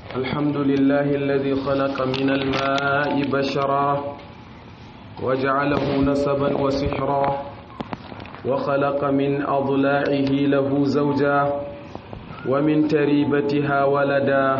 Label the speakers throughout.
Speaker 1: الحمد لله الذي خلق من الماء بشرا وجعله نسبا وسحرا وخلق من أضلاعه له زوجا ومن تريبتها ولدا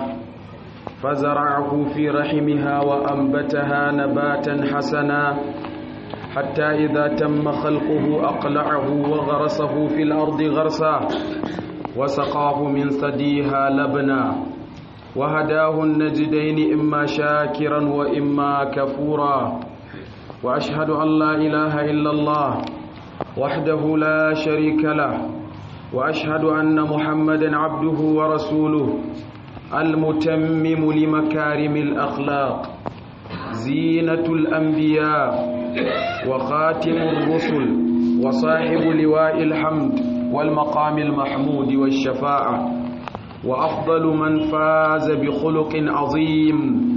Speaker 1: فزرعه في رحمها وأنبتها نباتا حسنا حتى إذا تم خلقه أقلعه وغرسه في الأرض غرسا وسقاه من ثديها لبنا وهداه النجدين إما شاكرا وإما كفورا وأشهد أن لا إله إلا الله وحده لا شريك له وأشهد أن محمدا عبده ورسوله المتمم لمكارم الأخلاق زينة الأنبياء وخاتم الرسل وصاحب لواء الحمد والمقام المحمود والشفاعة وأفضل من فاز بخلق عظيم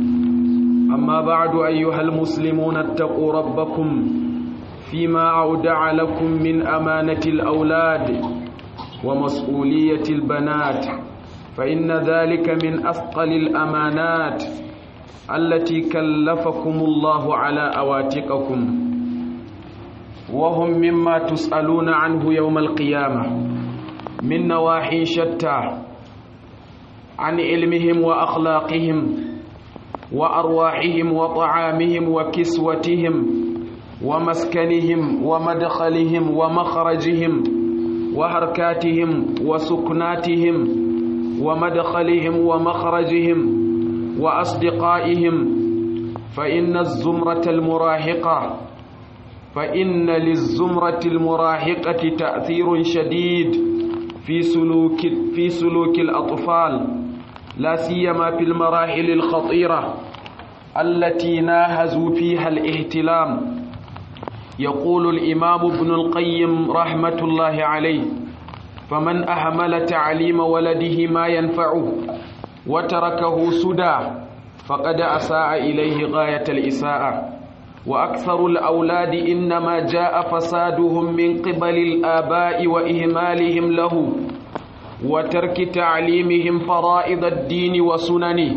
Speaker 1: أما بعد أيها المسلمون اتقوا ربكم فيما أودع لكم من أمانة الأولاد ومسؤولية البنات فإن ذلك من أثقل الأمانات التي كلفكم الله على أواتقكم وهم مما تسألون عنه يوم القيامة من نواحي شتى عن علمهم وأخلاقهم وأرواحهم وطعامهم وكسوتهم ومسكنهم ومدخلهم ومخرجهم وحركاتهم وسكناتهم ومدخلهم ومخرجهم وأصدقائهم فإن الزمرة المراهقة فإن للزمرة المراهقة تأثير شديد في سلوك في سلوك الأطفال لا سيما في المراحل الخطيرة التي ناهزوا فيها الاهتلام يقول الإمام ابن القيم رحمة الله عليه فمن أهمل تعليم ولده ما ينفعه وتركه سدى فقد أساء إليه غاية الإساءة وأكثر الأولاد إنما جاء فسادهم من قبل الآباء وإهمالهم له وترك تعليمهم فرائض الدين وسننه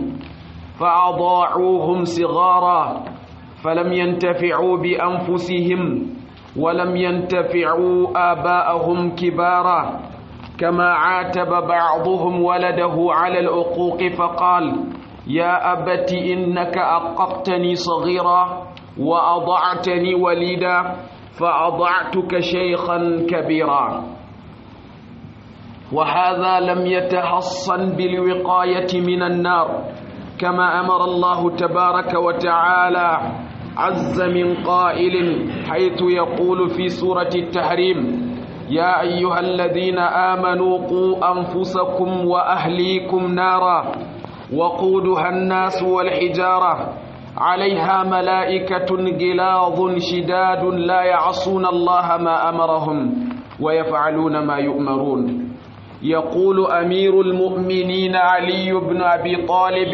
Speaker 1: فأضاعوهم صغارا فلم ينتفعوا بأنفسهم ولم ينتفعوا آباءهم كبارا كما عاتب بعضهم ولده على العقوق فقال يا أبت إنك أققتني صغيرا وأضعتني وليدا فأضعتك شيخا كبيرا وهذا لم يتحصن بالوقاية من النار كما أمر الله تبارك وتعالى عز من قائل حيث يقول في سورة التحريم يا أيها الذين آمنوا قوا أنفسكم وأهليكم نارا وقودها الناس والحجارة عليها ملائكة غلاظ شداد لا يعصون الله ما أمرهم ويفعلون ما يؤمرون يقول أمير المؤمنين علي بن أبي طالب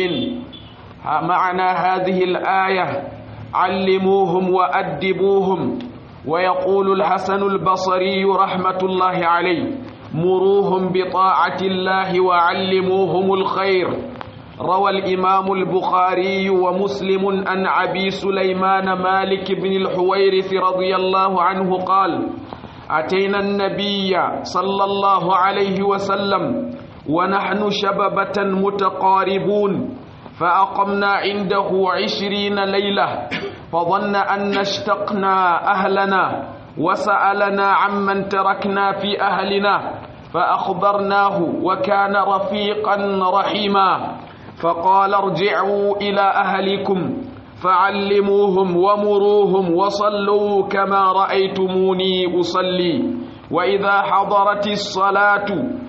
Speaker 1: معنى هذه الآية علموهم وأدبوهم ويقول الحسن البصري رحمة الله عليه مروهم بطاعة الله وعلموهم الخير روى الإمام البخاري ومسلم عن أبي سليمان مالك بن الحويرث رضي الله عنه قال أتينا النبي صلى الله عليه وسلم ونحن شببة متقاربون فأقمنا عنده عشرين ليلة فظن أن اشتقنا أهلنا وسألنا عمن تركنا في أهلنا فأخبرناه وكان رفيقا رحيما فقال ارجعوا إلى أهلكم فعلموهم ومروهم وصلوا كما رأيتموني أصلي وإذا حضرت الصلاة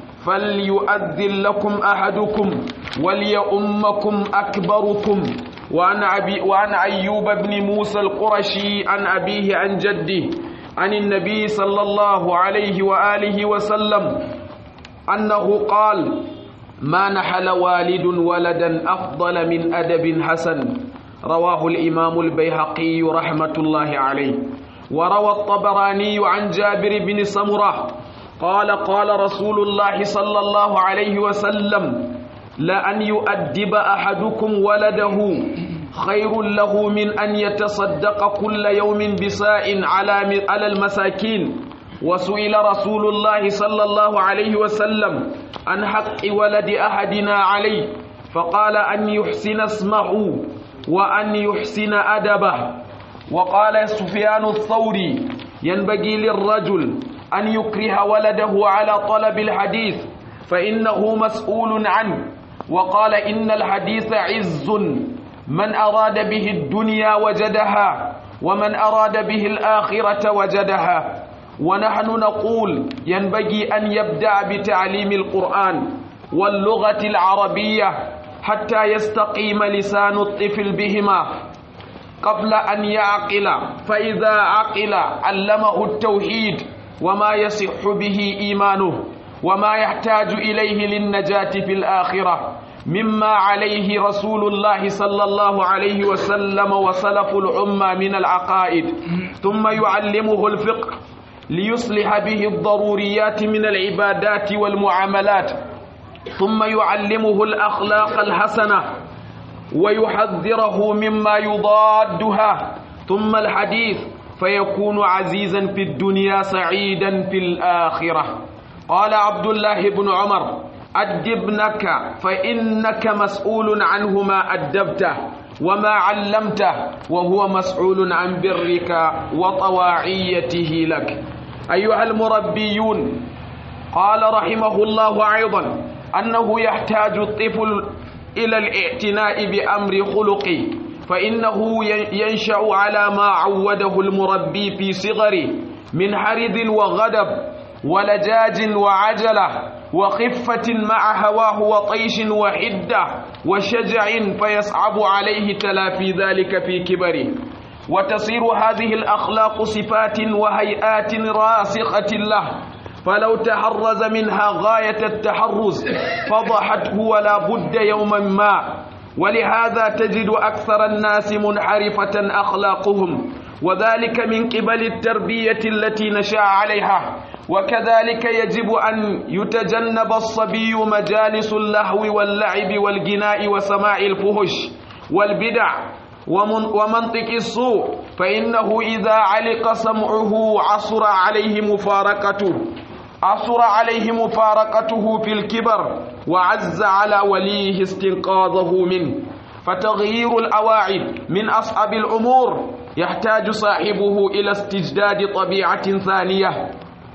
Speaker 1: فليؤذن لكم أحدكم وليؤمكم أكبركم وعن, أبي وعن أيوب بن موسى القرشي عن أبيه عن جده عن النبي صلى الله عليه وآله وسلم أنه قال ما نحل والد ولدا أفضل من أدب حسن رواه الإمام البيهقي رحمة الله عليه وروى الطبراني عن جابر بن سمرة قال قال رسول الله صلى الله عليه وسلم لأن يؤدب أحدكم ولده خير له من أن يتصدق كل يوم بساء على على المساكين وسئل رسول الله صلى الله عليه وسلم عن حق ولد أحدنا عليه فقال أن يحسن اسمه وأن يحسن أدبه وقال سفيان الثوري ينبغي للرجل أن يكره ولده على طلب الحديث فإنه مسؤول عنه وقال إن الحديث عز من أراد به الدنيا وجدها ومن أراد به الآخرة وجدها ونحن نقول ينبغي أن يبدأ بتعليم القرآن واللغة العربية حتى يستقيم لسان الطفل بهما قبل أن يعقل فإذا عقل علمه التوحيد وما يصح به إيمانه وما يحتاج إليه للنجاة في الآخرة مما عليه رسول الله صلى الله عليه وسلم وسلف الأمة من العقائد ثم يعلمه الفقه ليصلح به الضروريات من العبادات والمعاملات ثم يعلمه الأخلاق الحسنة ويحذره مما يضادها ثم الحديث فيكون عزيزا في الدنيا سعيدا في الآخرة قال عبد الله بن عمر أدب ابنك فإنك مسؤول عنه ما أدبته وما علمته وهو مسؤول عن برك وطواعيته لك أيها المربيون قال رحمه الله أيضا أنه يحتاج الطفل إلى الاعتناء بأمر خلقه فإنه ينشأ على ما عوده المربي في صغره من حرد وغضب ولجاج وعجلة وخفة مع هواه وطيش وحدة وشجع فيصعب عليه تلافي ذلك في كبره وتصير هذه الأخلاق صفات وهيئات راسخة له فلو تحرز منها غاية التحرز فضحته ولا بد يوما ما ولهذا تجد أكثر الناس منحرفة أخلاقهم وذلك من قبل التربية التي نشأ عليها وكذلك يجب أن يتجنب الصبي مجالس اللهو واللعب والجناء وسماع الفهش والبدع ومنطق السوء فإنه إذا علق سمعه عصر عليه مفارقته عصر عليه مفارقته في الكبر وعز على وليه استنقاذه منه فتغيير الأواعد من أصعب الأمور يحتاج صاحبه إلى استجداد طبيعة ثانية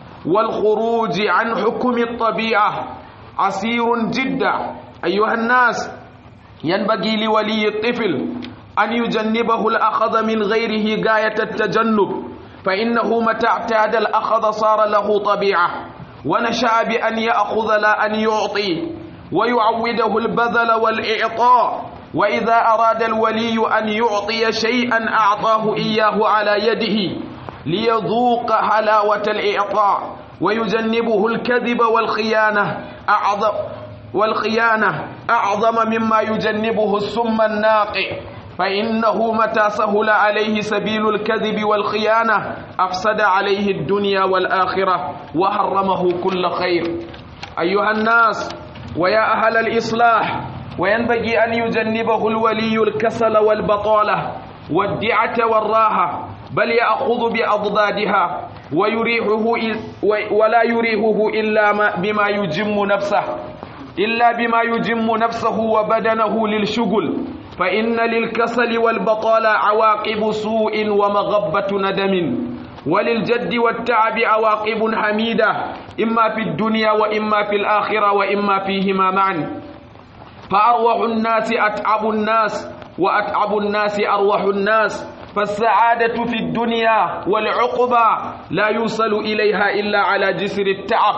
Speaker 1: والخروج عن حكم الطبيعة عسير جدا أيها الناس ينبغي لولي الطفل أن يجنبه الأخذ من غيره غاية التجنب فإنه متى اعتاد الأخذ صار له طبيعة ونشأ بأن يأخذ لا أن يعطي ويعوده البذل والإعطاء وإذا أراد الولي أن يعطي شيئا أعطاه إياه على يده ليذوق حلاوة الإعطاء ويجنبه الكذب والخيانة أعظم والخيانة أعظم مما يجنبه السم الناقع فإنه متى سهل عليه سبيل الكذب والخيانة أفسد عليه الدنيا والآخرة وحرمه كل خير أيها الناس ويا أهل الإصلاح وينبغي أن يجنبه الولي الكسل والبطالة والدعة والراحة بل يأخذ بأضدادها ويريحه ولا يريحه إلا بما يجم نفسه إلا بما يجم نفسه وبدنه للشغل فإن للكسل والبطالة عواقب سوء ومغبة ندم وللجد والتعب عواقب حميدة إما في الدنيا وإما في الآخرة وإما فيهما معا فأروح الناس أتعب الناس وأتعب الناس أروح الناس فالسعادة في الدنيا والعقبى لا يوصل إليها إلا على جسر التعب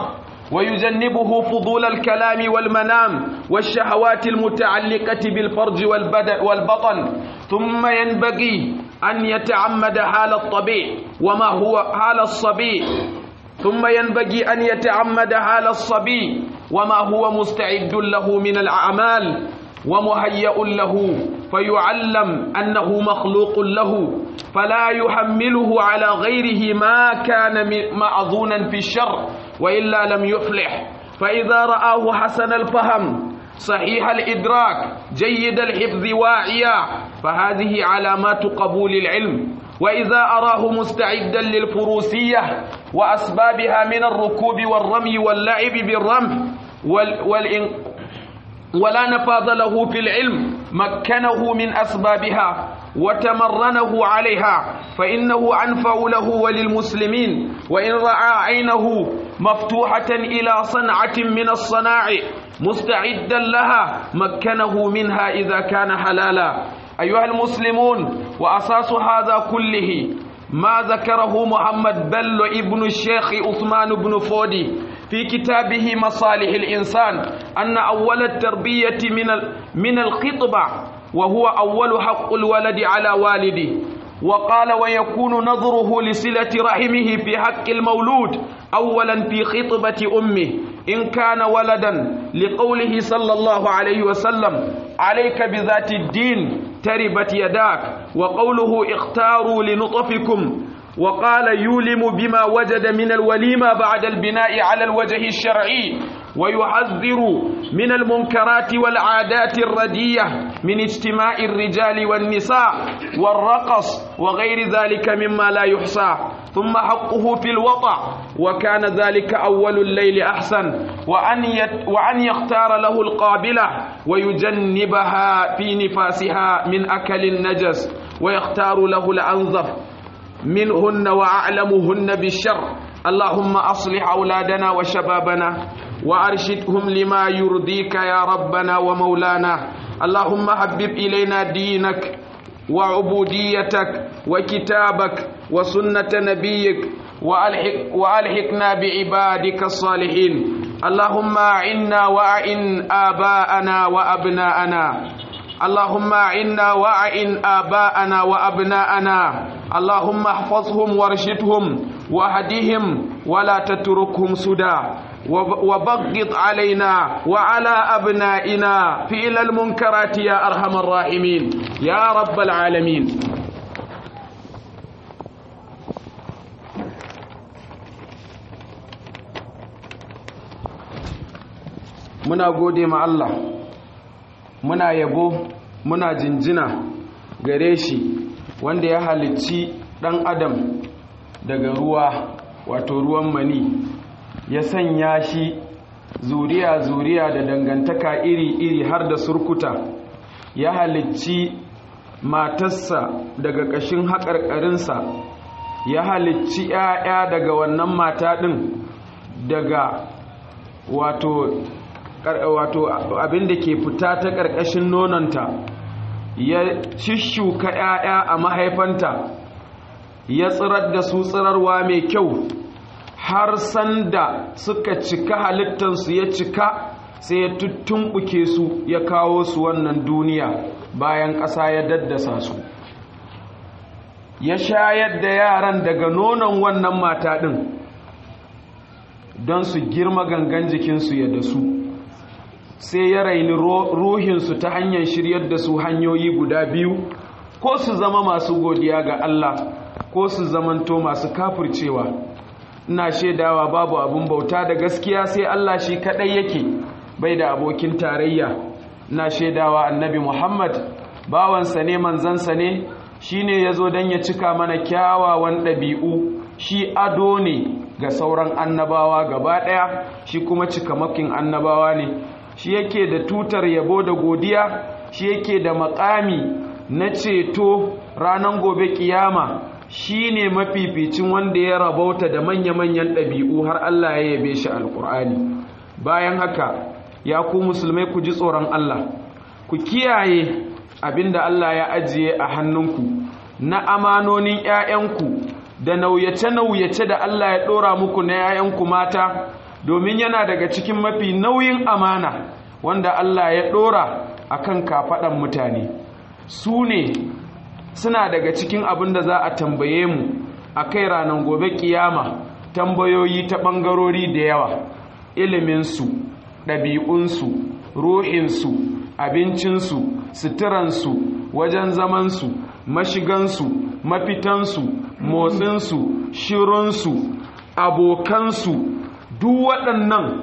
Speaker 1: ويجنبه فضول الكلام والمنام والشهوات المتعلقة بالفرج والبدن والبطن ثم ينبغي أن يتعمد حال الطبيع وما هو حال الصبي ثم ينبغي أن يتعمد حال الصبي وما هو مستعد له من الأعمال ومهيأ له فيعلم أنه مخلوق له فلا يحمله على غيره ما كان مأذونا في الشر وإلا لم يفلح فإذا رآه حسن الفهم صحيح الإدراك جيد الحفظ واعيا فهذه علامات قبول العلم وإذا أراه مستعدا للفروسية وأسبابها من الركوب والرمي واللعب بالرمح وال والإن ولا نفاذ له في العلم مكنه من أسبابها وتمرنه عليها فإنه أنفع له وللمسلمين وإن رأى عينه مفتوحة إلى صنعة من الصناعع مستعدا لها مكنه منها إذا كان حلالا أيها المسلمون وأساس هذا كله ما ذكره محمد بل ابن الشيخ عثمان بن فودي في كتابه مصالح الإنسان أن أول التربية من من الخطبة وهو أول حق الولد على والده وقال ويكون نظره لصلة رحمه في حق المولود أولا في خطبة أمه إن كان ولدا لقوله صلى الله عليه وسلم عليك بذات الدين تربت يداك وقوله اختاروا لنطفكم وقال يولم بما وجد من الوليمة بعد البناء على الوجه الشرعي ويحذر من المنكرات والعادات الردية من اجتماع الرجال والنساء والرقص وغير ذلك مما لا يحصى ثم حقه في الوطع وكان ذلك أول الليل أحسن وأن, يت وأن يختار له القابلة ويجنبها في نفاسها من أكل النجس ويختار له الأنظف منهن وأعلمهن بالشر اللهم أصلح أولادنا وشبابنا وأرشدهم لما يرضيك يا ربنا ومولانا اللهم حبب إلينا دينك وعبوديتك وكتابك وسنة نبيك وألحق وألحقنا بعبادك الصالحين اللهم أعنا وأعن آباءنا وأبناءنا اللهم أعنا وأعن آباءنا وأبناءنا اللهم احفظهم وارشدهم واهدهم ولا تتركهم سدى وبغض علينا وعلى أبنائنا فعل المنكرات يا أرحم الراحمين يا رب العالمين muna gode ma Allah muna yabo muna jinjina gare shi wanda ya halicci ɗan adam daga ruwa wato ruwan mani ya sanya shi zuriya-zuriya da dangantaka iri-iri har da surkuta ya halicci matarsa daga ƙashin haƙarƙarinsa ya halicci 'ya'ya daga wannan mata ɗin daga wato wato abin da ke fita ta ƙarƙashin nononta ya shishuka 'ya'ya a mahaifanta ya tsirar da su tsirarwa mai kyau har sanda suka cika halittansu ya cika sai ya tuttumɓuke su ya kawo su wannan duniya bayan ƙasa ya daddasa su ya shayar da yaran daga nonon wannan mata ɗin don su girma gangan jikinsu ya da su sai ya raini ruhinsu ta hanyar shiryar da su hanyoyi guda biyu ko su zama masu godiya ga Allah ko su zamanto masu kafircewa ina shaidawa babu abin bauta da gaskiya sai Allah shi kadai yake bai da abokin tarayya ina shaidawa annabi Muhammad bawansa ne manzansa ne shine yazo dan ya cika mana kyawawan ɗabi'u shi ado ne ga sauran annabawa gaba ɗaya shi kuma cikamakin annabawa ne shi yake da tutar yabo da godiya shi yake da makami na ceto ranar gobe kiyama shi ne mafificin wanda ya rabauta da manya-manyan ɗabi'u har Allah ya yabe shi alkur'ani bayan haka ya ku musulmai ku ji tsoron Allah ku kiyaye abinda Allah ya ajiye a hannunku na amanonin 'ya'yanku da nauyace-nauyace da Allah ya ɗora muku na 'ya'yanku mata domin yana daga cikin mafi nauyin amana wanda Allah ya ɗora a kan kafaɗan mutane su ne suna daga cikin abin da za a tambaye mu a kai ranar gobe kiyama tambayoyi ta ɓangarori da yawa iliminsu ɗabi'unsu ruhinsu abincinsu suturansu wajen zamansu mashigansu mafitansu motsinsu shirunsu abokansu duk waɗannan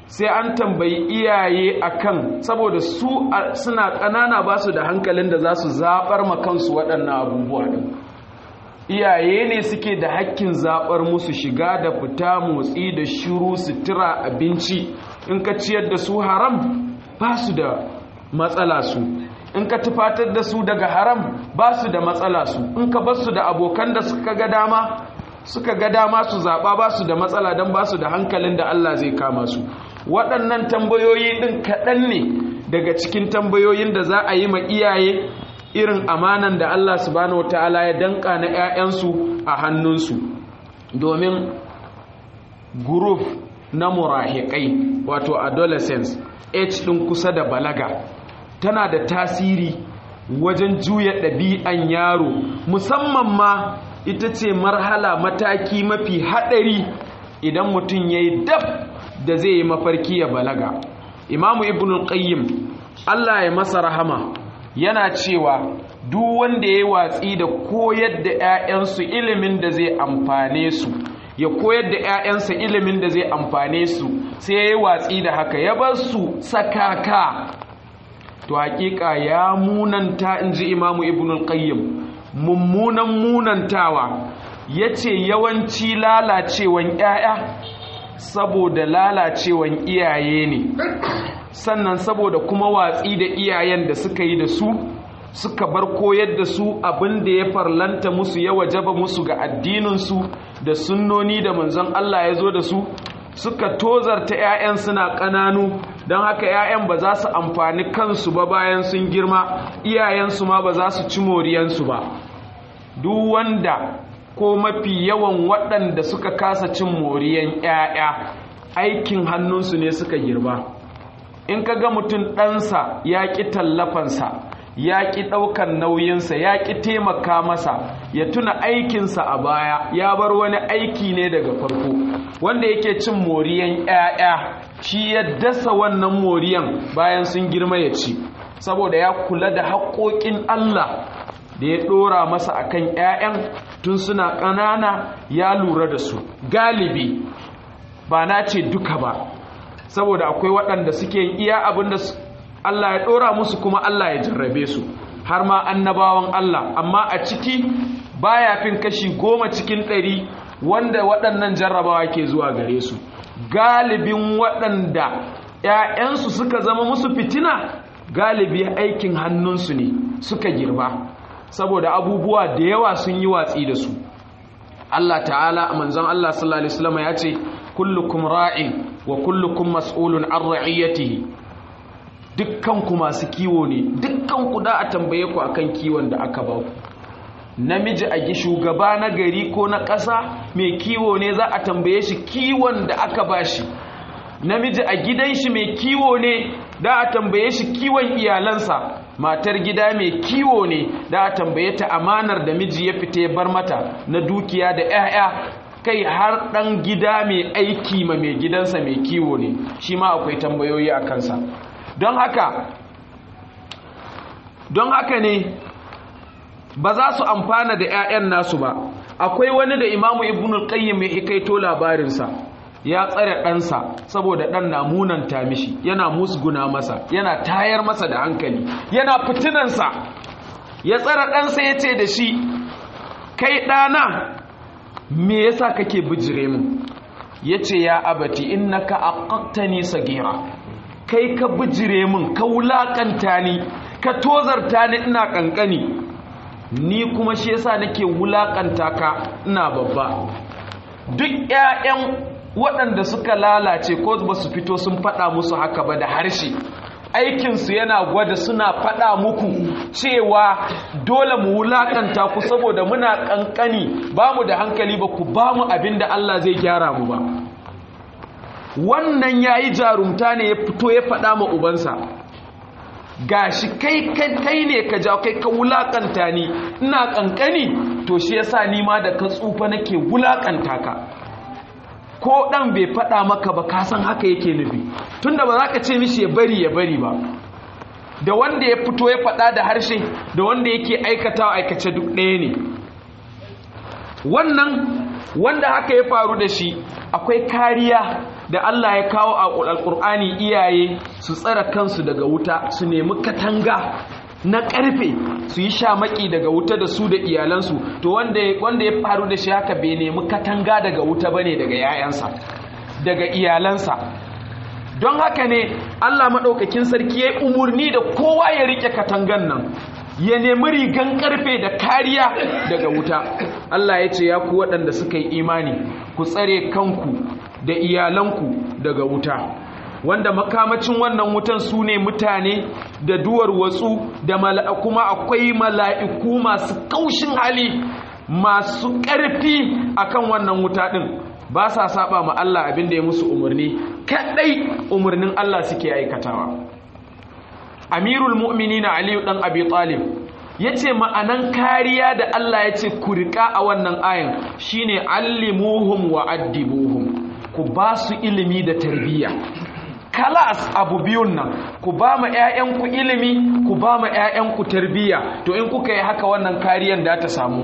Speaker 1: sai an tambayi iyaye akan saboda su suna ƙanana ba su da hankalin da za su zaɓar makansu waɗannan abubuwa ɗin iyaye ne suke da hakkin zaɓar musu shiga da fita motsi da shiru sutura abinci in ka ciyar da su haram ba su da matsala su in ka tufatar da su daga haram ba su da matsala su in ka bar su da abokan da suka ga dama suka ga dama su zaɓa ba su da matsala don ba su da hankalin da Allah zai kama su waɗannan tambayoyi ɗin kaɗan ne daga cikin tambayoyin da za a yi ma iyaye irin amanan da Allah subhanahu wataala ya danka na 'ya'yansu a hannunsu domin group na murahikai wato adolescence age ɗin kusa da balaga tana da tasiri wajen juya ɗabi'an yaro musamman ma ita ce marhala mataki mafi haɗari idan mutum ya yi dab da zai yi mafarki ya balaga imamu ibn qayyim Allah ya masa rahama yana cewa duk wanda ya yi watsi da koyar da 'ya'yansu ilimin da zai amfane su ya koyar da 'ya'yansa ilimin da zai amfane su sai ya yi watsi da haka ya bar su sakaka to hakika ya munanta in ji imamu ibn qayyim mummunan munantawa ya ce yawanci lalacewan 'ya'ya saboda lalacewan iyaye ne sannan saboda kuma watsi da iyayen da suka yi da su suka bar koyar da su abin da ya farlanta musu ya wajaba musu ga addininsu da sunnoni da manzon Allah ya zo da su suka tozarta 'ya'yan suna ƙananu don haka 'ya'yan ba za su amfani kansu ba bayan sun girma iyayensu ma ba za su ci moriyansu ba duk wanda ko mafi yawan waɗanda suka kasa cin moriyan 'ya'ya aikin hannunsu ne suka girba in ka ga mutum ɗansa ya ƙi tallafansa ya ƙi ɗaukan nauyinsa ya ƙi taimaka masa ya tuna aikinsa a baya ya bar wani aiki ne daga farko wanda yake cin moriyan 'ya'ya shi ya dasa wannan moriyan bayan sun girma ya ci saboda ya kula da haƙoƙin Allah da ya ɗora masa akan 'ya'yan tun suna ƙanana ya lura da su galibi ba na ce duka ba saboda akwai waɗanda suke iya abin da Allah ya ɗora musu kuma Allah ya jarrabe su har ma annabawan Allah amma a ciki baya fin kashi goma cikin ɗari wanda waɗannan jarrabawa ke zuwa gare su galibin waɗanda ‘ya'yansu suka zama musu fitina galibi aikin hannunsu ne suka girba saboda abubuwa da yawa sun yi watsi da su Allah ta'ala a manzon Allah sallallahu Alaihi wasallam ya ce kullukum ra'in wa kullukum mas'ulun an ra'iyatihi dukkanku masu kiwo ne dukkanku da a tambaye ku akan kiwon da aka ba ku namiji a gi shugaba na gari ko na ƙasa mai kiwo ne za a tambaye shi kiwon da aka ba shi namiji a gidan shi mai kiwo ne da a tambaye shi kiwon iyalansa matar gida mai kiwo ne da a tambaye ta amanar da miji ya fita ya bar mata na dukiya da 'ya'ya kai har ɗan gida mai aiki ma mai gidansa mai kiwo ne shi ma akwai tambayoyi a kansa don haka don haka ne ba za su amfana da 'ya'yan nasu ba akwai wani da imamu ibn al-qayyim ya hikaito labarinsa ya tsare ɗansa saboda ɗan na munanta mishi yana musguna masa yana tayar masa da hankali yana fitinansa ya tsare ɗansa ya ce da shi kai ɗana me yasa kake bijire min ya ce ya abati innaka aqaqtani sagira kai ka bijire min ka wulakanta ni ka tozarta ni ina kankani ni kuma shi yasa nake wulakanta ka ina babba duk ƴaƴan waɗanda suka lalace ko ba su fito sun faɗa musu haka ba da harshe aikinsu yana gwada suna faɗa muku cewa dole mu wulakanta ku saboda muna kankani ba mu da hankali ba ku ba mu abin da Allah zai gyara mu ba wannan ya yi jarumta ne ya fito ya faɗa ma ubansa gashi kai kai ne ka jawo kai ka wulakanta ni ina kankani to shi yasa ni ma da ka tsufa nake wulakanta ka ko dan bai faɗa maka ba ka san haka yake nufi tunda ba za ka ce mishi ya bari ya bari ba da wanda ya fito ya faɗa da harshe da wanda yake aikatawa aikace duk ɗaya ne wannan wanda haka ya faru da shi akwai kariya da Allah ya kawo a alƙur'ani iyaye su tsara kansu daga wuta su nemi katanga na ƙarfe su yi shamaki daga wuta da su da iyalansu to wanda ya faru da shi haka bai nemi katanga daga wuta bane daga yayansa daga iyalansa don haka ne Allah maɗaukakin sarki ya umarni da kowa ya rike katangan nan ya nemi rigan karfe da kariya daga wuta Allah ya ce ya ku waɗanda suka yi imani ku tsare kanku da iyalanku daga wuta wanda makamacin wannan wutan su ne mutane da duwar watsu da kuma akwai mala'iku masu kaushin hali masu ƙarfi akan wannan wuta ɗin ba sa saba ma Allah abin da ya musu umarni kaɗai umarnin Allah suke aikatawa amirul mu'mini na aliyu ɗan abi talib ya ce ma'anan kariya da Allah ya ce ku riƙa a wannan ayin shine allimuhum wa addibuhum ku ba su ilimi da tarbiyya kalas abu biyun nan ku ba ma 'ya'yanku ilimi ku ba ma 'ya'yanku tarbiyya to in kuka yi haka wannan kariyan da ta samu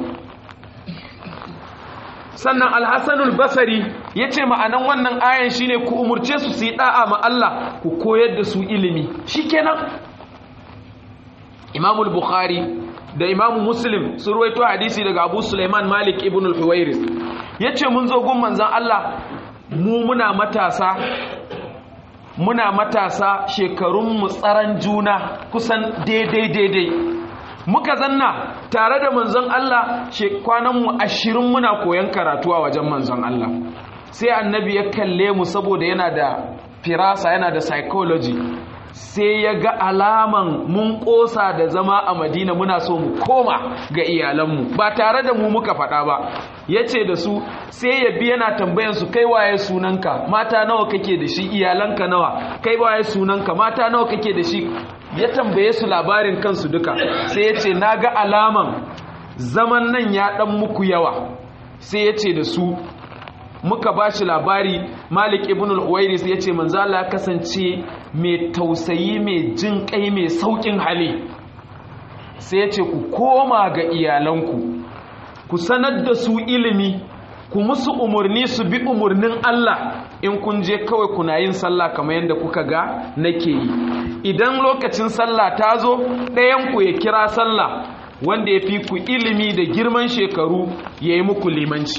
Speaker 1: sannan alhassanul basari ya ce ma'anan wannan ayan shine ku umurce su su yi da'a ma Allah ku koyar da su ilimi shikenan imamul bukhari da imamu muslim sun ruwaito hadisi daga abu suleiman malik ibn al-huwairis ya ce mun zo gun manzan Allah mu muna matasa muna matasa shekarun tsaran juna kusan daidai daidai muka zanna tare da manzon Allah kwananmu ashirin muna koyon karatu a wajen manzon Allah sai annabi ya kalle mu saboda yana da firasa yana da psychology sai ya ga alaman mun kosa da zama a madina muna so mu koma ga iyalanmu ba tare da mu muka faɗa ba ya ce da su sai ya bi yana tambayansu kai waye sunanka mata nawa kake da shi iyalanka nawa kai waye sunanka mata nawa kake da shi ya tambaye su labarin kansu duka sai ya ce na ga alaman zaman nan ya ɗan muku yawa sai ya ce da su muka ba shi labari malik ibn al-huwairis ya ce manzala ya kasance mai tausayi mai jin kai mai saukin hali sai ya ce ku koma ga iyalanku ku sanar da su ilimi ku musu umarni su bi umarnin Allah in kun je kawai kuna yin sallah kamar yadda kuka ga nake yi idan lokacin sallah ta zo ɗayanku ya kira sallah wanda ya fi ku ilimi da girman shekaru ya yi muku limanci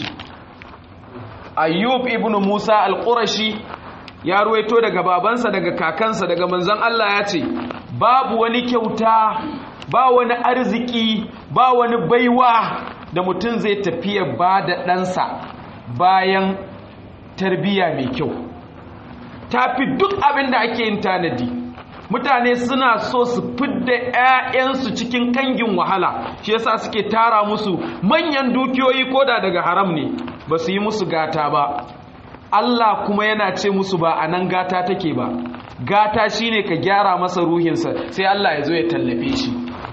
Speaker 1: ayyub ibn musa al-qurashi ya ruwaito daga babansa daga kakansa daga manzon Allah ya ce babu wani kyauta ba wani arziki ba wani baiwa da mutum zai tafiya ba da ɗansa bayan tarbiyya mai kyau tafi duk abin da ake yin tanadi mutane suna so su fidda 'ya'yansu cikin kangin wahala shi yasa suke tara musu manyan dukiyoyi koda daga haram ne ba su yi musu gata ba Allah kuma yana ce musu ba a nan gata take ba gata shine ka gyara masa ruhinsa sai Allah ya zo ya tallafe shi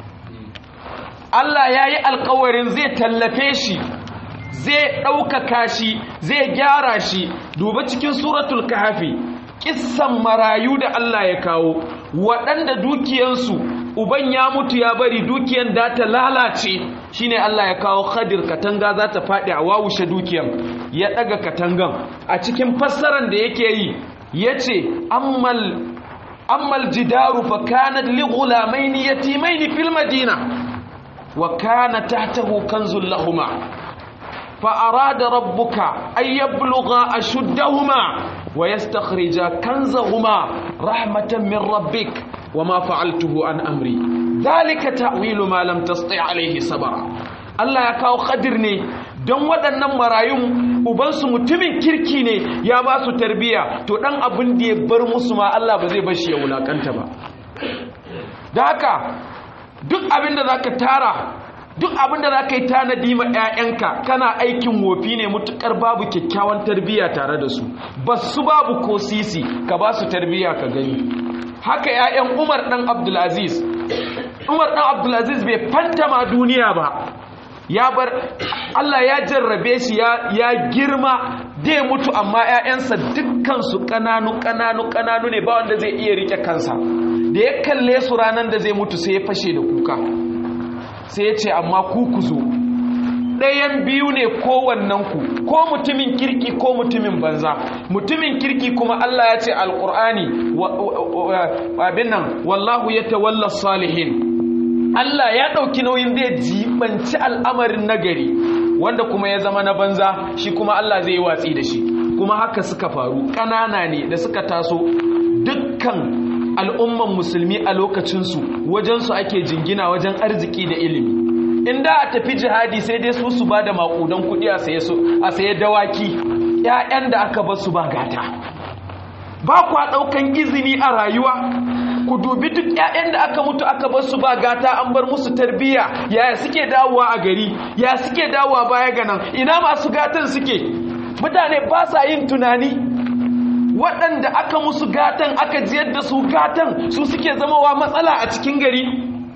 Speaker 1: Allah ya yi alkawarin zai tallafe shi zai ɗaukaka shi zai gyara shi duba cikin suratul kahafi kissan marayu da Allah ya kawo waɗanda dukiyansu uban ya mutu ya bari dukiyan da ta lalace shine Allah ya kawo khadir katanga za ta faɗi a wawushe dukiyan ya ɗaga katangan a cikin fassaran da yake yi ya ce ammal ammal jidaru fa kanat li ghulamaini yatimaini fil madina wa kana tahtahu kanzul lahuma fa arada rabbuka ay yablugha ashuddahuma wa yastakhrija kanzahuma rahmatan min rabbik wama fa'altuhu an amri dhalika ta'wilu ma lam tasti' alayhi sabra Allah ya kawo khadir ne don waɗannan marayun ubansu mutumin kirki ne ya ba su tarbiya to ɗan abin da ya bar musu ma Allah ba zai bar shi ya wulakanta ba da haka duk abin da za ka tara duk abin da za ka yi tanadi ma 'ya'yanka kana aikin wofi ne mutukar babu kyakkyawan tarbiya tare da su ba su babu ko sisi ka ba su tarbiya ka gani haka 'ya'yan umar ɗan abdulaziz umar ɗan abdulaziz bai fantama duniya ba ya bar Allah ya jarrabe shi ya girma dai mutu amma 'ya'yansa dukkansu ƙananu ƙananu ƙananu ne ba wanda zai iya rike kansa da ya kalle su ranar da zai mutu sai ya fashe da kuka sai ya ce amma ku ku zo ɗayan biyu ne kowannenku ko mutumin kirki ko mutumin banza mutumin kirki kuma Allah ya ce alƙur'ani abin nan wallahu ya tawalla salihin Allah ya ɗauki nauyin zai jibanci al'amarin nagari wanda kuma ya zama na banza shi kuma Allah zai yi watsi da shi kuma haka suka faru ƙanana ne da suka taso dukkan al'umman musulmi a lokacinsu wajensu ake jingina wajen arziki da ilimi inda a tafi jihadi sai dai su su ba da maƙudan kuɗi a saye dawaki ‘ya'yan da aka basu ba gata ba kwa ɗaukan izini a rayuwa ku dubi duk ‘ya'yan da aka mutu aka basu ba gata an bar musu tarbiyya yaya suke dawowa a gari ya suke dawowa baya ganan ina masu gatan suke mutane ba sa yin tunani waɗanda aka musu gatan aka jiyar da su gatan su suke zamawa matsala a cikin gari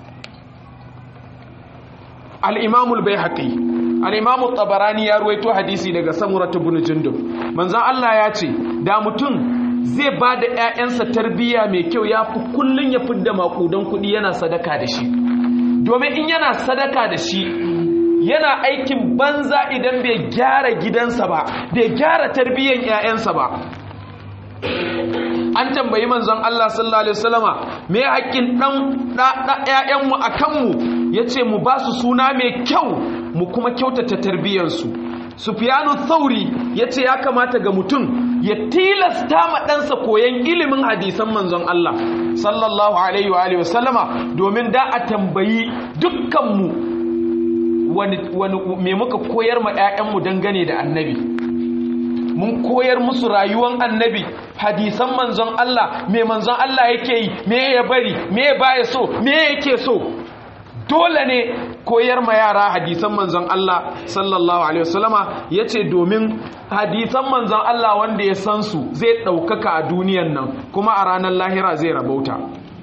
Speaker 1: al'imamul bai haƙi al'imamul tabarani ya ruwaito hadisi daga samurata bin jindum manzan Allah ya ce da mutum zai ba da ‘ya'yansa tarbiyya mai kyau ya fi kullum ya fi da maƙudan kuɗi yana sadaka da shi domin in yana sadaka da shi yana aikin banza idan bai gyara gidansa ba bai gyara tarbiyyan ‘ya'yansa ba an tambayi manzon Allah sallallahu alaihi wasallama me haƙƙin dan ƴaƴanmu a kanmu yace mu ba su suna mai kyau mu kuma kyautata tarbiyyarsu Sufyanu Thauri yace ya kamata ga mutum ya tilasta ma ɗansa koyan ilimin hadisan manzon Allah sallallahu alaihi wa alihi wasallama domin da a tambayi dukkanmu wani wani me muka koyar ma ƴaƴanmu dangane da annabi mun koyar musu rayuwan annabi hadisan manzon Allah me manzon Allah yake yi me ya bari me baya so me yake so dole ne koyar ma yara hadisan manzon Allah sallallahu alaihi wasallama yace domin hadisan manzon Allah wanda ya san su zai daukaka a duniyan nan kuma a ranar lahira zai rabauta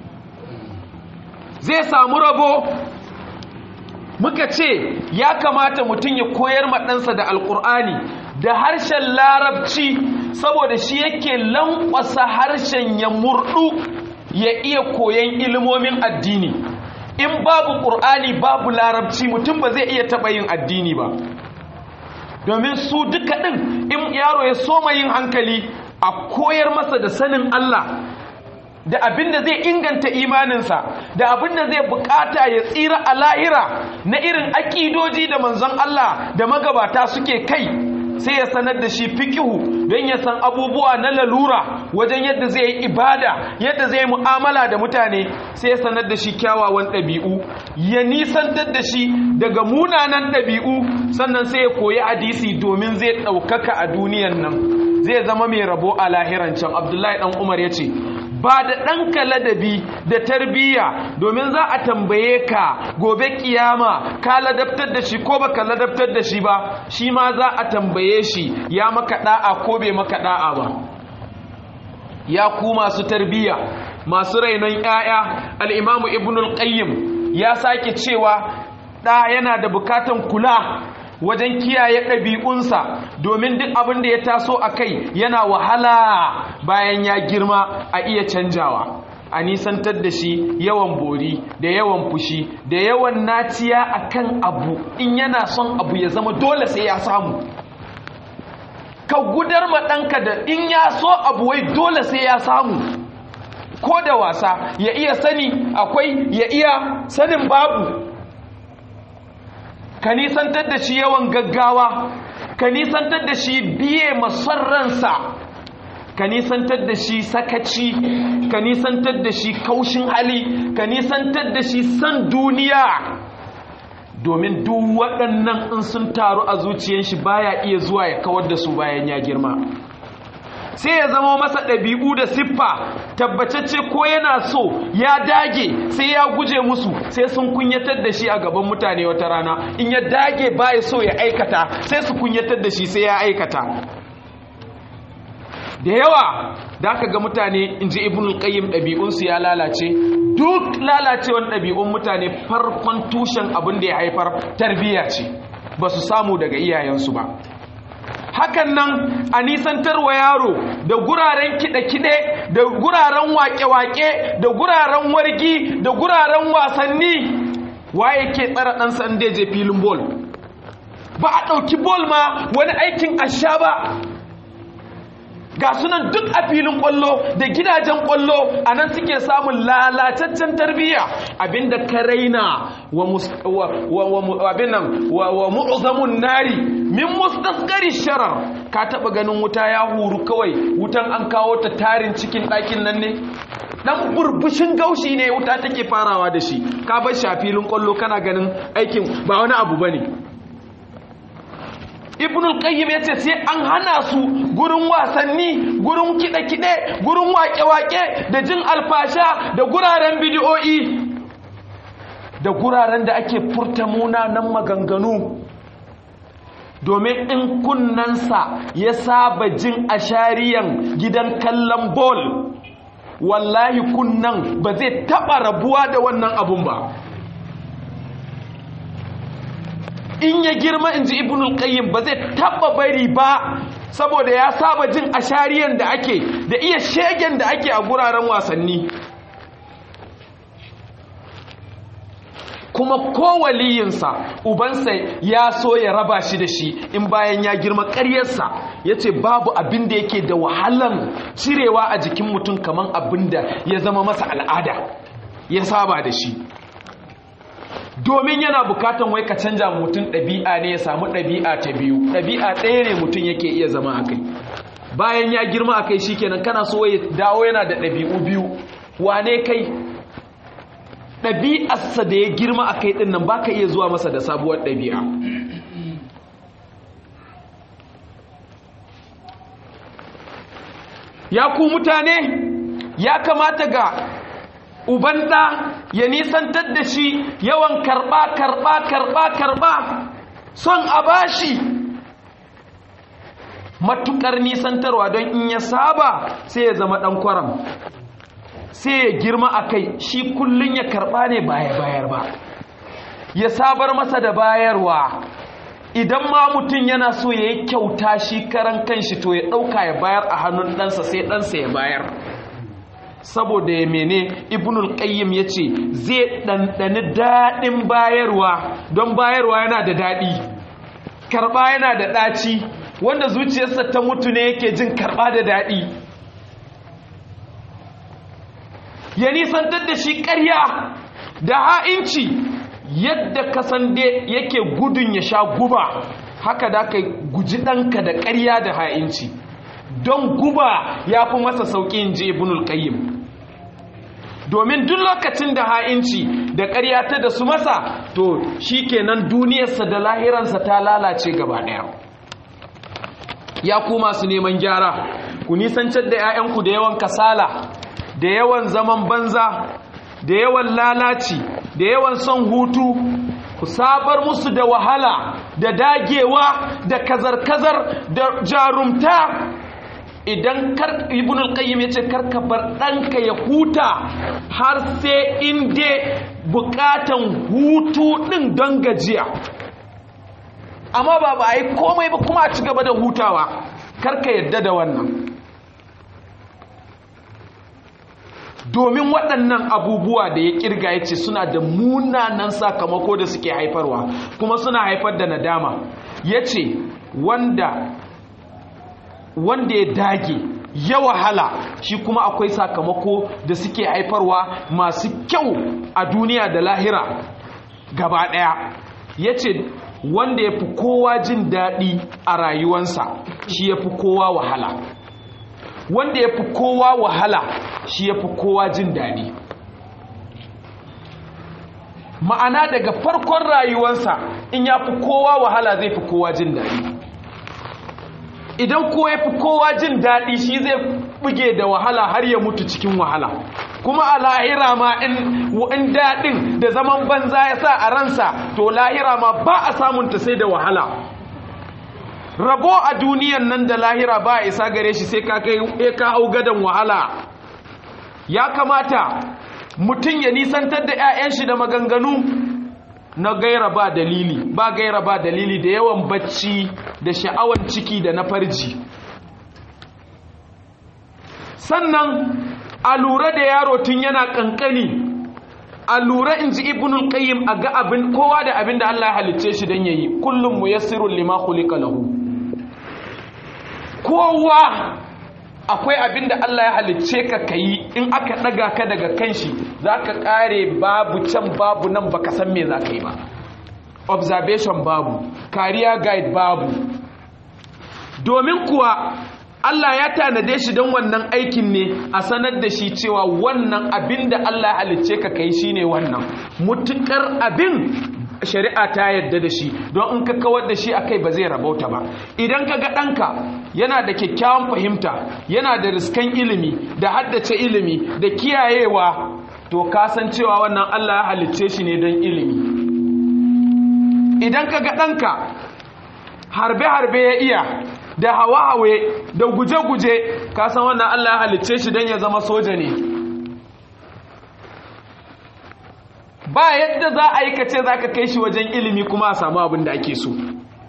Speaker 1: zai samu rabo muka ce ya kamata mutum ya koyar ma ɗansa da alƙur'ani da harshen larabci saboda shi yake lankwasa harshen ya murdu ya iya koyan ilimomin addini in babu ƙur'ani babu larabci mutum ba zai iya taɓa yin addini ba domin su duka ɗin in yaro ya soma yin hankali a koyar masa da sanin Allah da abin da zai inganta imaninsa da abin da zai bukata ya tsira a lahira na irin akidoji da manzon Allah da magabata suke kai sai ya sanar da shi fikihu don ya san abubuwa na lalura wajen yadda zai yi ibada yadda zai yi mu'amala da mutane sai ya sanar da shi kyawawan ɗabi'u ya nisantar da shi daga munanan ɗabi'u sannan sai ya koyi hadisi domin zai ɗaukaka a duniyan nan zai zama mai rabo a lahiran can abdullahi ɗan umar ya ce ba da ɗanka ladabi da tarbiyya domin za a tambaye ka gobe kiyama ka ladabtar da shi ko baka ladabtar da shi ba shi ma za a tambaye shi ya maka da'a ko bai maka da'a ba ya ku masu tarbiyya masu rainon 'ya'ya al-imamu ibnul qayyim ya sake cewa ɗa yana da bukatan kula wajen kiyaye ɗabi'unsa domin duk abin da ya taso a kai yana wahala bayan ya girma a iya canjawa a nisantar da shi yawan bori da yawan fushi da yawan naciya akan abu in yana son abu ya zama dole sai ya samu ka gudar ma ɗanka da in ya so abu wai dole sai ya samu ko da wasa ya iya sani akwai ya iya sanin babu ka nisantar da shi yawan gaggawa ka nisantar da shi biye masarransa ka nisantar da shi sakaci ka nisantar da shi kaushin hali ka nisantar da shi san duniya domin duk waɗannan in sun taru a zuciyar shi baya iya zuwa ya kawar da su bayan ya girma sai ya zama masa ɗabi'u da siffa tabbatacce ko yana so ya dage sai ya guje musu sai sun kunyatar da shi a gaban mutane wata rana in ya dage baya so ya aikata sai su kunyatar da shi sai ya aikata da yawa da aka ga mutane in ji ibn qayyim ɗabi'unsu ya lalace duk lalacewan ɗabi'un mutane farkon tushen abin da ya haifar tarbiyya ce ba su samu daga iyayensu ba hakan nan a nisantar wa yaro da guraren kiɗe-kiɗe da guraren waƙe-waƙe da guraren wargi da guraren wasanni waye ke tsara ɗansa inda je filin bol ba a ɗauki bol ma wani aikin asha ba ga sunan duk a filin kwallo da gidajen kwallo a nan suke samun lalataccen tarbiyya abinda ka raina wa abinan wa mu'zamun nari min mustaskari sharar ka taba ganin wuta ya huru kawai wutan an kawo ta tarin cikin ɗakin nan ne dan burbushin gaushi ne wuta take farawa da shi ka bar shi a filin kwallo kana ganin aikin ba wani abu bane ibnul qayyim yace sai an hana su gurin wasanni gurin kide-kide gurin wake-wake da jin alfasha da guraren bidiyoyi da guraren da ake furta munanan maganganu domin in kunnansa ya saba jin ashariyan gidan kallon bol wallahi kunnan ba zai taba rabuwa da wannan abun ba in ya girma in ji ibnul qayyim ba zai taba bari ba saboda ya saba jin ashariyan da ake da iya shegen da ake a guraren wasanni kuma ko waliyinsa ubansa ya so ya raba shi da shi in bayan ya girma ƙaryarsa ya ce babu abin da yake da wahalan cirewa a jikin mutum kamar abin da ya zama masa al'ada ya saba da shi domin yana bukatan wai ka canja mutum ɗabi'a ne ya samu ɗabi'a ta biyu ɗabi'a ɗaya ne mutum yake iya zama a kai bayan ya girma a kai shikenan kana so ya dawo yana da ɗabi'u biyu wane kai ɗabi'arsa da ya girma a kai ɗin nan ba ka iya zuwa masa da sabuwar ɗabi'a ya ku mutane ya kamata ga uban ɗa ya nisantar da shi yawan karɓa karɓa karɓa karɓa son a bashi matuƙar nisantarwa don in ya saba sai ya zama ɗan kwaram sai ya girma a kai shi kullum ya karɓa ne baya bayar ba ya sabar masa da bayarwa idan ma mutum yana so ya yi kyauta shi karan kanshi to ya ɗauka ya bayar a hannun ɗansa sai ɗansa ya bayar saboda ya mene ibnul qayyim ya ce zai ɗanɗani daɗin bayarwa don bayarwa yana da daɗi karɓa yana da ɗaci wanda zuciyarsa ta mutu ne yake jin karɓa da daɗi ya nisantar da shi ƙarya da ha'inci yadda kasande yake gudun ya sha guba haka da ka guji ɗanka da ƙarya da ha'inci don guba ya fi masa sauƙi ji ibnul qayyim domin duk lokacin da ha'inci da ƙarya ta da su masa to shi kenan duniyarsa da lahiransa ta lalace gaba ɗaya ya ku masu neman gyara ku nisancar da 'ya'yanku da yawan kasala da yawan zaman banza da yawan lalaci da yawan son hutu ku sabar musu da wahala da dagewa da kazar-kazar da jarumta idan kar ibn al-qayyim yace karka bar danka ya huta har sai inda bukatan hutu din don gajiya amma ba ba yi komai ba kuma a ci gaba da hutawa karka yadda da wannan domin waɗannan abubuwa da ya kirga ya ce suna da munanan sakamako da suke haifarwa kuma suna haifar da nadama ya ce wanda wanda ya dage ya wahala shi kuma akwai sakamako da suke haifarwa masu kyau a duniya da lahira gaba ɗaya ya ce wanda ya fi kowa jin daɗi a rayuwansa shi ya fi kowa wahala wanda ya fi kowa wahala shi ya fi kowa jin daɗi ma'ana daga farkon rayuwansa in ya fi kowa wahala zai fi kowa jin daɗi idan ko ya fi kowa jin daɗi shi zai buge da wahala har ya mutu cikin wahala kuma a lahira ma in daɗin da zaman banza ya sa a ransa to lahira ma ba a samunta sai da wahala rabo a duniyan nan da lahira ba a isa gare shi sai ka hau gadon wahala ya kamata mutum ya nisantar da 'ya'yan shi da maganganu na gaira ba dalili ba gaira ba dalili da yawan bacci da sha'awan ciki da na farji sannan a lura da yaro tun yana kankani a lura in ji ibnul qayyim a ga abin kowa da abin da Allah ya halicce shi dan yayi kullum muyassirun lima khuliqa lahu kowa akwai abin da Allah ya halicce ka kayi in aka daga ka daga kanshi zaka kare babu can babu nan baka san me zaka yi ba observation babu career guide babu domin kuwa Allah ya tanade shi don wannan aikin ne a sanar da shi cewa wannan abin da Allah ya halicce ka kai shine wannan mutukar abin shari'a ta yadda da shi don in ka kawar da shi akai ba zai rabauta ba idan ka ga ɗanka yana da kyakkyawan fahimta yana da riskan ilimi da haddace ilimi da kiyayewa to kasan cewa wannan Allah ya halicce shi ne don ilimi idan ka ga ɗanka harbe-harbe ya iya da hawa-hawe da guje-guje kasan wannan Allah ya halicce shi don ya zama soja ne ba yadda za a yi kace za ka kai shi wajen ilimi kuma a samu abin da ake so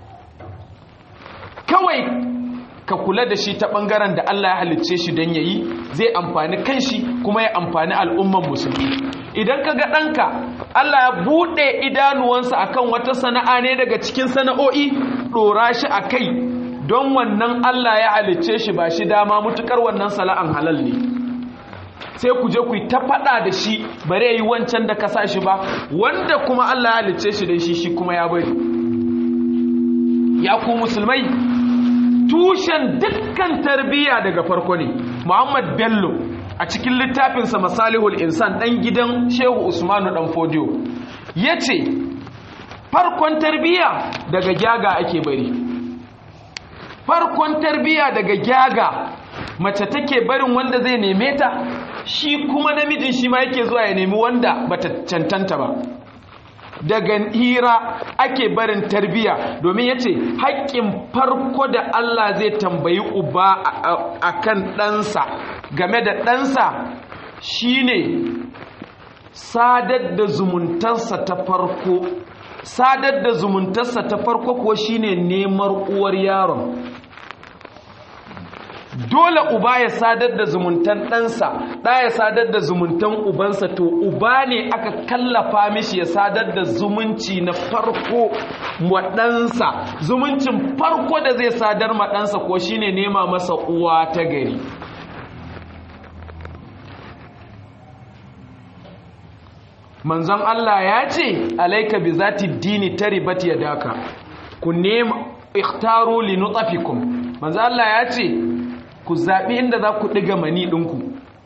Speaker 1: kawai ka kula da shi ta ɓangaren da Allah ya halicce shi don ya yi zai amfani kanshi kuma ya amfani al'umman musulmi idan ka ga ɗanka Allah ya buɗe idanuwansa akan wata sana'a ne daga cikin sana'o'i ɗora shi a kai don wannan Allah ya halicce shi ba shi dama mutukar wannan sala'an halal ne sai ku je ku yi ta faɗa da shi bare yi wancan da ka sa shi ba wanda kuma Allah ya halicce shi da shi shi kuma ya bari ya ku musulmai tushen dukkan tarbiyya daga farko ne Muhammad Bello a cikin littafinsa Masalihul Insan ɗan gidan Shehu Usmanu ɗan Fodiyo ya ce farkon tarbiyya daga gyaga ake bari farkon tarbiya daga gyaga mace take barin wanda zai neme ta shi kuma namijin shi ma yake zuwa ya nemi wanda bata cancanta ba daga hira ake barin tarbiya domin ya ce haƙƙin farko da Allah zai tambayi uba a kan ɗansa game da ɗansa shine sadar da zumuntarsa ta farko sadar da zumuntarsa ta farko kuwa shine nemar uwar yaron dole uba ya sadar da zumuntan ɗansa ɗa ya sadar da zumuntan ubansa to uba ne aka kallafa mishi ya sadar da zumunci na farko wa ɗansa zumuncin farko da zai sadar ma ɗansa ko shine nema masa uwa ta gari manzon Allah ya ce alaika bi zati dini taribat yadaka ku nema ikhtaru li nutafikum manzon Allah ya ce ku zabi inda za ku diga mani dinku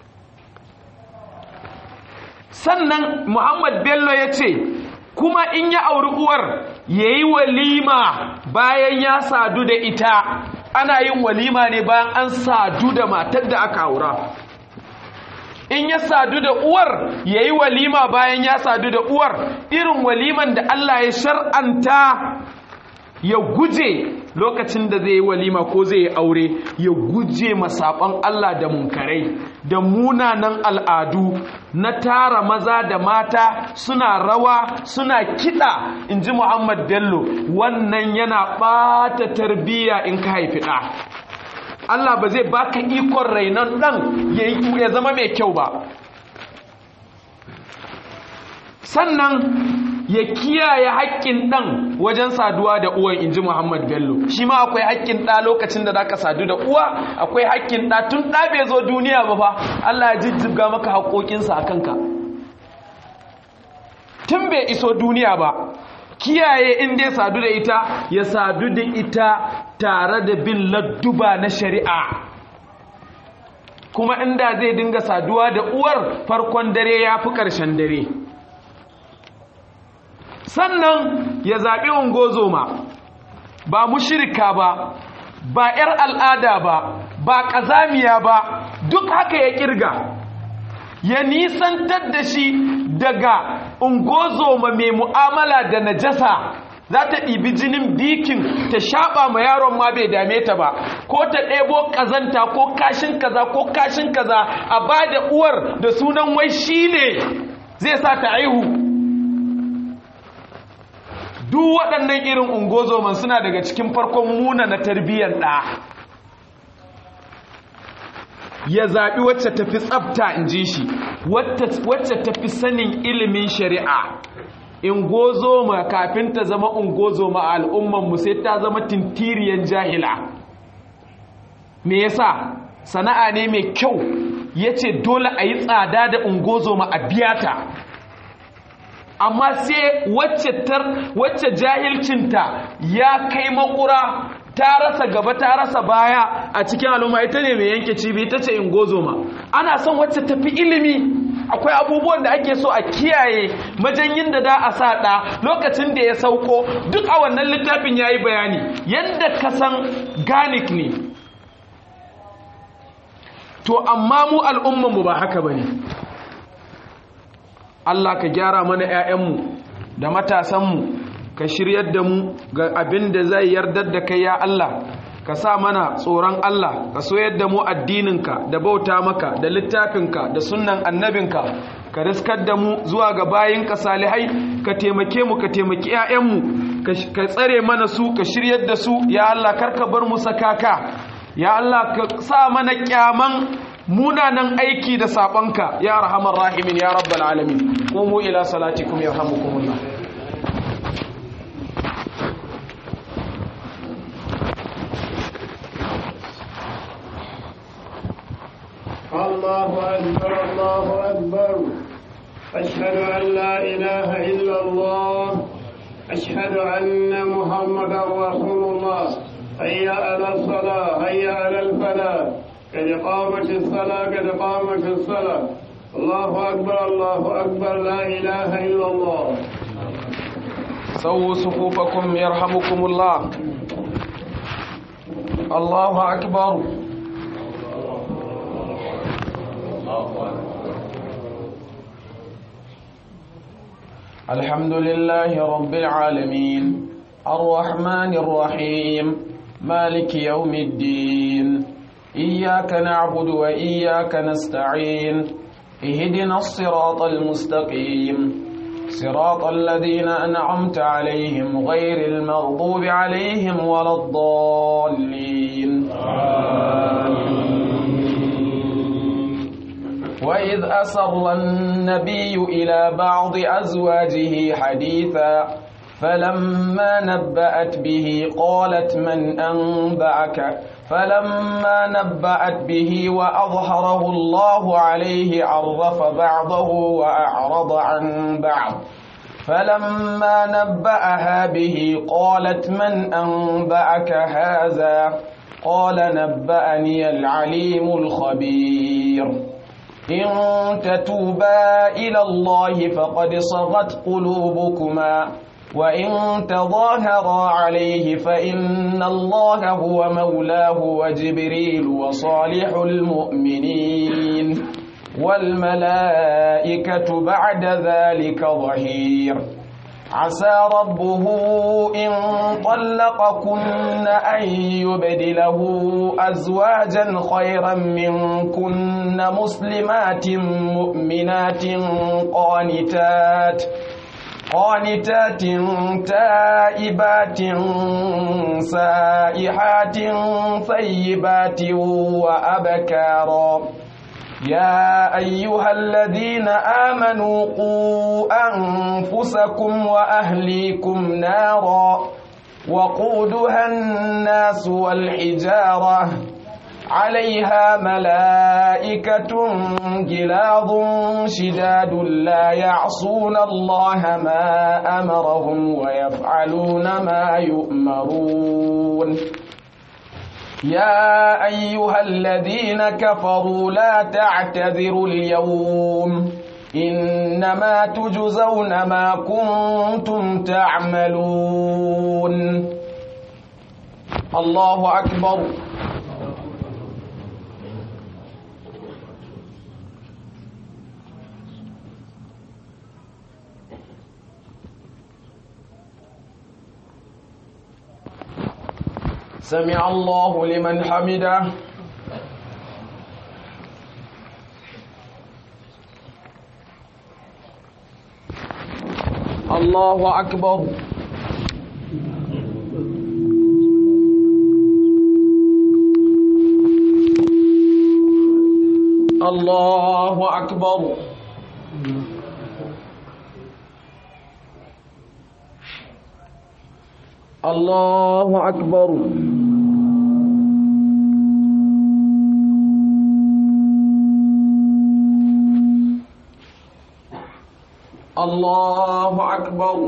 Speaker 1: sannan Muhammad Bello ya ce kuma in ya auri uwar yayi walima bayan ya sadu da ita ana yin walima ne bayan an sadu da matar da aka aura in ya sadu da uwar ya yi walima bayan ya sadu da uwar irin waliman da Allah ya shar'anta ya guje lokacin da zai yi walima ko zai yi aure ya guje masaɓan Allah da munkarai da munanan al'adu na tara maza da mata suna rawa suna kiɗa in ji Muhammad Bello wannan yana ɓata tarbiyya in ka haifi ɗa Allah ba zai baka ikon rainon ɗan ya zama mai kyau ba sannan ya kiyaye haƙƙin ɗan wajen saduwa da uwan inji Muhammad Bello shi ma akwai haƙƙin ɗa lokacin da zaka sadu da uwa akwai haƙƙin ɗa tun ɗa bai zo duniya ba fa Allah ya jijjiga maka haƙoƙinsa a kanka tun bai iso duniya ba kiyaye in dai sadu da ita ya sadu da ita tare da bin ladduba na shari'a kuma inda zai dinga saduwa da uwar farkon dare ya fi ƙarshen dare sannan ya zaɓi ungozoma ba mushirika ba ba 'yar al'ada ba ba ƙazamiya ba duk haka ya ƙirga ya nisantar da shi daga ungozoma mai mu'amala da najasa za ta ɗibi jinin bikin ta shaɓa ma yaron ma bai dame ta ba ko ta ɗebo ƙazanta ko kashin kaza ko kashin kaza a ba da uwar da sunan wai shi ne zai sa ta aihu duk waɗannan irin ungozoman suna daga cikin farkon muna na tarbiyyar ɗa ya zaɓi wacce tafi tsafta in ji shi wacce tafi sanin ilimin shari'a in gozo ma kafin ta zama ungozo ma al'ummanmu sai ta zama tintiriyan jahila me yasa sana'a ne mai kyau ya ce dole a yi tsada da ungozo ma a biyata amma sai wacce jahilcinta ya kai makura ta rasa gaba ta rasa baya a cikin al'umma ita ne mai yanke cibi ita ce ingozoma ana son wacce tafi ilimi akwai abubuwan da ake so a kiyaye majanyin da da a sa ɗa lokacin da ya sauko duk a wannan littafin ya yi bayani yadda ka san ganik ne to amma mu al'ummanmu ba haka ba ne Allah ka gyara mana 'ya'yanmu da matasanmu ka shiryar da mu ga abin da zai yardar da kai ya Allah ka sa mana tsoron Allah ka soyar da mu addininka da bauta maka da littafinka da sunnan annabinka ka riskar da mu zuwa ga bayinka salihai ka taimake mu ka taimaki 'ya'yanmu ka tsare mana su ka shiryar da su ya Allah karka bar mu sakaka ya Allah ka sa mana kyaman munanan aiki da sabonka ya rahamar rahimin ya rabbal alamin qumu ila salatikum yarhamukumullah
Speaker 2: الله أكبر الله أكبر أشهد أن لا إله إلا الله أشهد أن محمدا رسول الله هيا على الصلاة هيا على الفلاح قد قامت الصلاة قد قامت الصلاة الله أكبر الله أكبر لا إله إلا الله
Speaker 1: سووا صفوفكم يرحمكم الله الله أكبر الحمد لله رب العالمين الرحمن الرحيم مالك يوم الدين إياك نعبد وإياك نستعين اهدنا الصراط المستقيم صراط الذين أنعمت عليهم غير المغضوب عليهم ولا الضالين وإذ أسر النبي إلى بعض أزواجه حديثا فلما نبأت به قالت من أنبأك فلما نبأت به وأظهره الله عليه عرف بعضه وأعرض عن بعض فلما نبأها به قالت من أنبأك هذا قال نبأني العليم الخبير إن تتوبا إلى الله فقد صغت قلوبكما وإن تظاهرا عليه فإن الله هو مولاه وجبريل وصالح المؤمنين والملائكة بعد ذلك ظهير عسى ربه إن طلقكن أن يبدله أزواجا خيرا منكن مسلمات مؤمنات قانتات قانتات تائبات سائحات ثيبات وأبكارا يا أيها الذين آمنوا قوا أنفسكم وأهليكم نارا وقودها الناس والحجارة عليها ملائكة جلاظ شداد لا يعصون الله ما أمرهم ويفعلون ما يؤمرون يا أيها الذين كفروا لا تعتذروا اليوم إنما تجزون ما كنتم تعملون الله أكبر سمع الله لمن حمده الله أكبر الله أكبر الله أكبر الله أكبر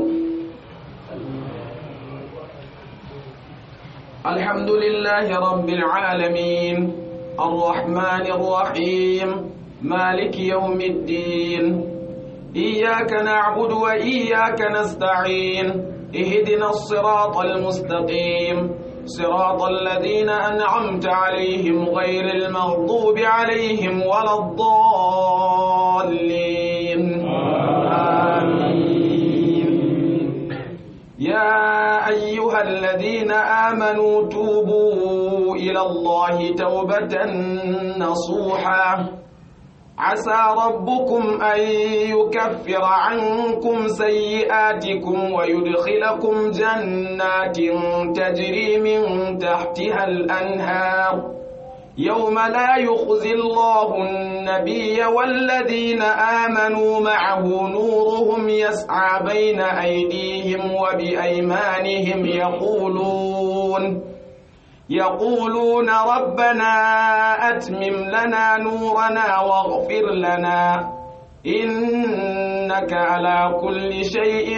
Speaker 1: الحمد لله رب العالمين الرحمن الرحيم مالك يوم الدين إياك نعبد وإياك نستعين اهدنا الصراط المستقيم صراط الذين أنعمت عليهم غير المغضوب عليهم ولا الضالين آمين يا أيها الذين آمنوا توبوا إلى الله توبة نصوحا عسى ربكم أن يكفر عنكم سيئاتكم ويدخلكم جنات تجري من تحتها الأنهار يوم لا يخزي الله النبي والذين آمنوا معه نورهم يسعى بين أيديهم وبأيمانهم يقولون يقولون ربنا أتمم لنا نورنا واغفر لنا إنك على كل شيء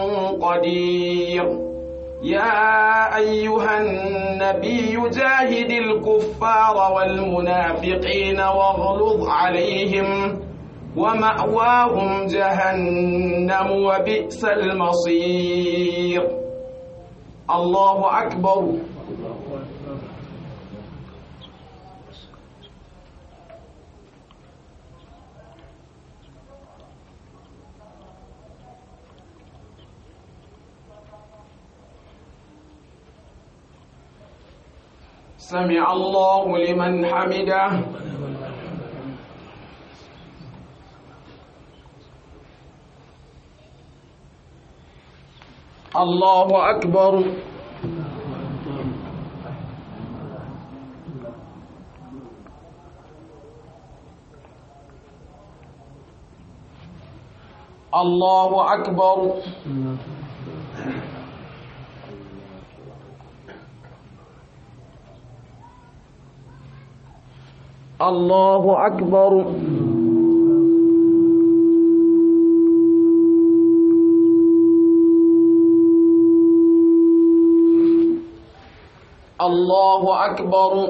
Speaker 1: قدير يا أيها النبي جاهد الكفار والمنافقين واغلظ عليهم ومأواهم جهنم وبئس المصير الله أكبر سمع الله لمن حمده الله أكبر الله أكبر الله أكبر الله أكبر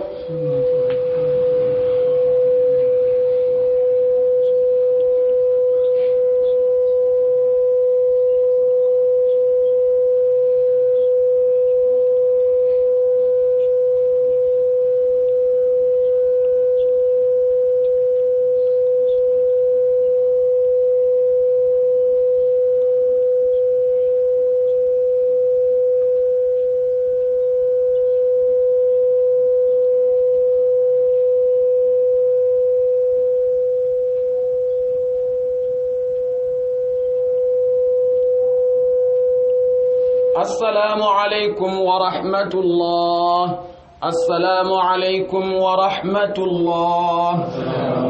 Speaker 1: السلام عليكم ورحمة الله السلام عليكم ورحمة الله